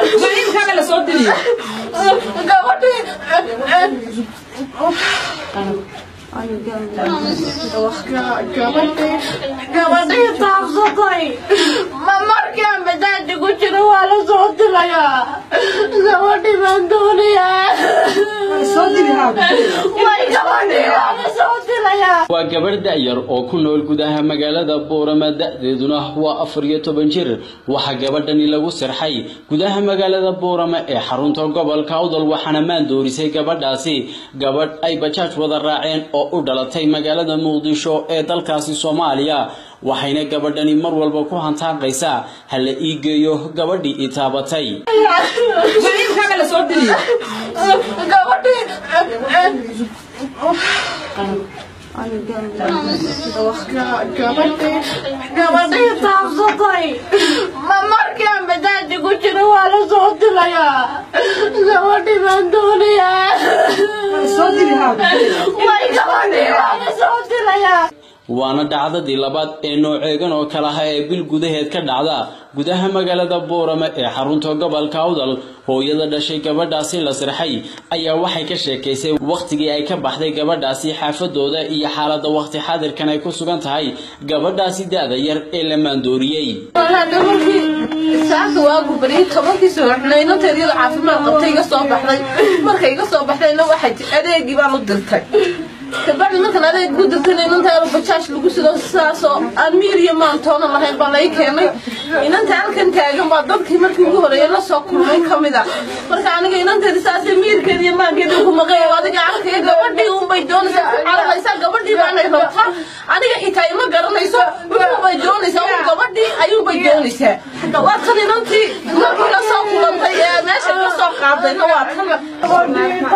Maciilkaaga la soo diriyo. gabadhii gabadhii gabadhii taabsatay ma markaan badaaji ku jiro waa la soo dilayaa gabadhii baan doonayaa Soo diri haada. way gabadhii waa la soo dilayaa waa gabadh da'yar oo ku nool gudaha magaalada boorama da'deeduna waa afar iyo toban jir waxaa gabadhani lagu sirxay gudaha magaalada boorama ee xarunta gobolka awdal waxaana maandoorisay gabadhaasi gabadh ay bajaaj wada raaceen oo u dhalatay magaalada muqdisho ee dalkaasi soomaaliya waxayna gabadhani mar walba ku hantaaqaysaa ha la ii geeyo gabadhii i taabatay Maciilkaaga la soo diriyo. gabadhii gabadhii gabadhii taabsatay ma markaan badaaji ku jiro waa la soo dilayaa gabadhii baan doonayaa Soo diri haada. way gabadhii waa la soo dilayaa waana dhacdadii labaad ee nooceegan oo kale ah ee bil gudaheed ka dhacda gudaha magaalada boorama ee xarunta gobolka awdal hooyada dhashay gabadhaasi la sirxay ayaa waxay ka sheekaysay wakhtigii ay ka baxday gabadhaasi xaafadooda iyo xaaladda wakhti xaadirkan ay ku sugan tahay gabadhaasi da-da yar ee la maandooriyey walaal markii saaka waagu bariyay tobankii subaxna inanteed iyada caafimaad qabtay iga soo baxday markay iga soo baxdayna waxay ti adeegii baan u dirtay kabacdi markaan adeeg ku dirtayna inanteeda bajaaj lagu sido sidaasoo aan miir iyo maantoona lahayn baa lay keenay inanta halkan taagan baa dadkii markii ugu horeeyay la soo kulmay ka mid a marka aniga inanteeda saasay miirkeeda iyo maankeeda ku maqay adiga arkaya gabadhii unbay doonaysaa ku cararaysaa gabadhii baanay rabtaa aniga xitaa ima garanayso wuxuubay doonaysaa un gabadhii ayuubay doonaysaa waa tan inantii markii la soo kulantay ee meesha ka soo qaadayna waa tan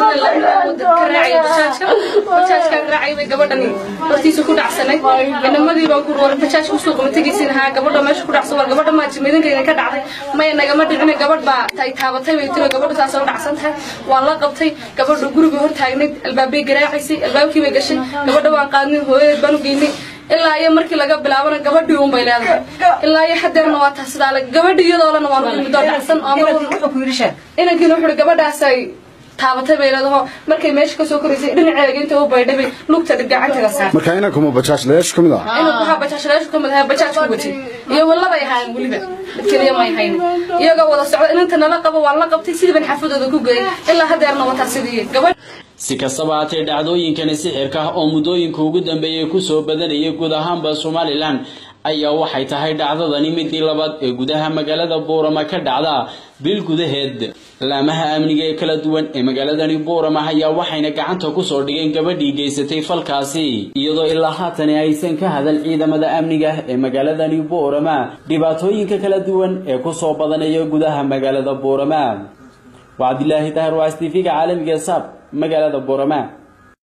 bajaajkaan raacay bay gabadhani hortiisa ku dhacsanay inamadii baan ku war bajaaj kusoo qaba tegaysin haa gabadha meesha ku dhacsan war gabadha maa jimeedankayna ka dhacday maya nagama dhicina gabadh baa tay taabatay bay tiro gabadha saasoo u dhacsan tahay waan la qabtay gabadha guriga hor taagnayd albaabay garaacaysay albaabkii bay gashay gabadha waan qaadnay hooyadeed baan u geynay ilaa iyo markii laga bilaabana gabadhii uun bay leedahay ilaa iyo hadeerna waa taas sidaa gabadhii iyadoolana waan u midoo dhacsan oo mar walba Wuxuu ku yidhi sheeg. inankiina wuxuu gabadhaasay taabatay bay leedaho markay meesha kasoo koraysay dhinaceega inta u baydhay bay lugta gacanteeda saar marka inankuma bajaaj layaashu ka mid ah inuu waxaa bajaajlayaashu ka mid ahaa bajaaj ku watay iyo walabay ahaayeen weliba mid keliya may haynin iyagoo wada socda inanta nala qabo waan la qabtay sidii ban xafadooda ku geeyay ilaa hadeerna wataa sidii gabadh si kastaba haatee dhacdooyinkani sixirka ah oo muddooyinka ugu dambeeyay kusoo badanayay guud ahaanba somalilan ayaa waxay tahay dhacdadani midii labaad ee gudaha magaalada boorama ka dhacda bil gudaheed laamaha amniga ee kala duwan ee magaaladani boorama ayaa waxayna gacanta kusoo dhigeen gabadhii geysatay falkaasi iyadoo ilaa haatani aysan ka hadal ciidamada amniga ee magaaladani boorama dhibaatooyinka kala duwan ee kusoo badanaya gudaha magaalada boorama waa cabdilaahi tahir waa s t v-ga caalamiga saab magaalada boorama